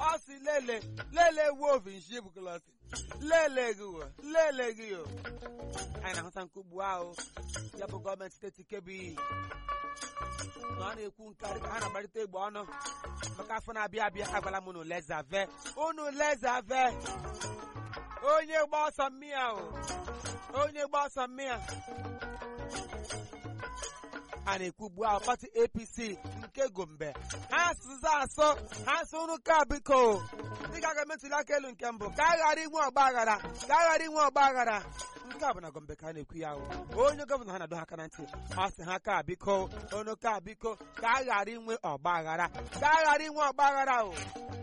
ọ si lele lele wolf nshi bukolosi lele gị wo lele gị o anyị na-ahụta nke ugbu ahụ ya bụ gọọmenti steeti Kebbi na ọ na-ekwu nke a dịka ha na-agbarịta egbe ọnụ maka afọ na-abịa abịa agwala m unu lezave unu lezave onye gba ọsọ mmịa o onye gba ọsọ mmịa a na-ekwu ugbu ahụ pati APC nke Gombe ha asụsụ asụ ha asụ unu ka biko dịka aga ntuli aka elu nke mbụ ka a ghara inwe ọgba aghara ka a ghara inwe ọgba aghara nke a bụ na Gombe ka a na-ekwu ya ahụ onye gọvanọ ha na-adọ ha aka na ntị ọ sị ha ka biko onu ka biko ka a ghara inwe ọgba aghara ka a ghara inwe ọgba aghara o